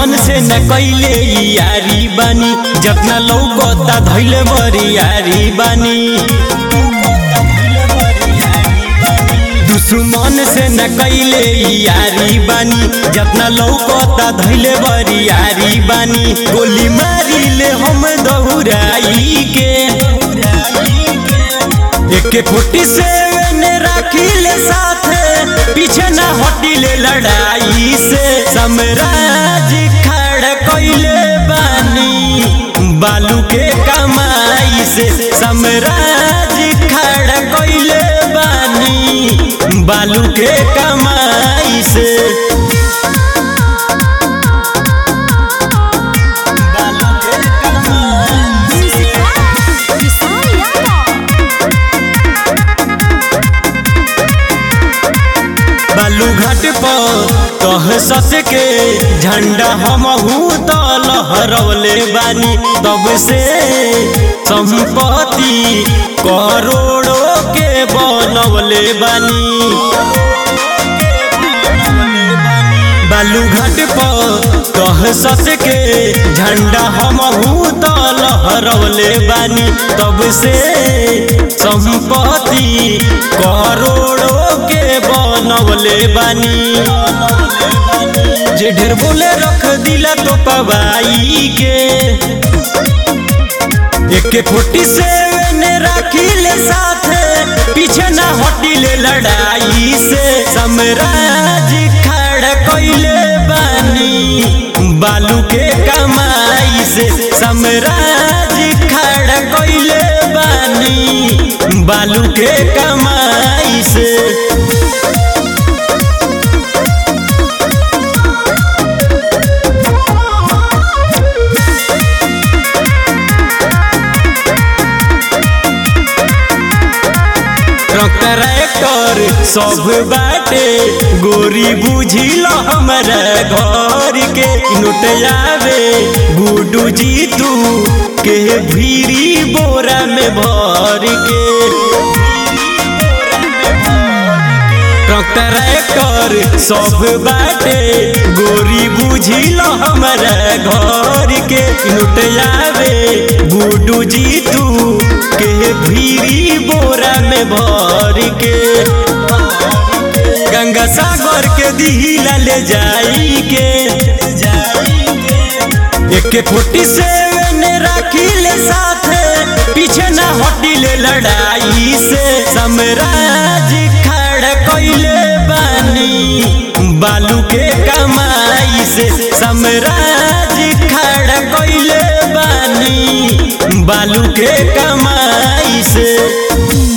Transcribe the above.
दुश्मन से न कैले यारी बानी जतना लौकता धैले बरी यारी बानी दुश्मन से न कैले यारी बानी जतना लौकता धैले बरी यारी बानी गोली मारी ले हम दौड़ाई के एके फोर्टी सेवन राखी ले साथे पीछे न हटी ले लड़ाई से समराज खड़ कैले बानी बालू के कमाई से समराज खड़ कैले बानी बालू के कमाई से बालू के कमाई किसान यादव बालू घाट पर कह सस के झंडा हमहू तो लहरवले बानी तब से संपत्ति करोड़ों के बनवले बानी बालू घाट पर कह सस के झंडा हमहू तो लहरवले बानी तब से संपत्ति करोड़ों के बनवले बानी जे ढेर बोले रख दिला तो पवाई के एके फोर्टी सेवन राखी ले साथे पीछे न हटी ले लड़ाई से समराज खड़ कैले बानी बालू के कमाई से समराज खड़ कैले बानी बालू के कमाई से ट्रैक्टर सब बाटे गोरी बुझिल हमरा घर के नोटयावे गुडू जी तू के भीरी बोरा में भर के ट्रैक्टर सब बाटे गोरी बुझिल हमरा घर के नोटयावे गुडू जी तू के भीरी बोरा में भर के गंगा सागर के दिहिला ले जाई के एके फोर्टी सेवन राखी ले साथे पीछे न हटी ले लड़ाई से समराज खड़ कैले बानी बालू के कमाई से समराज खड़ कैले बानी बालू के कमाई से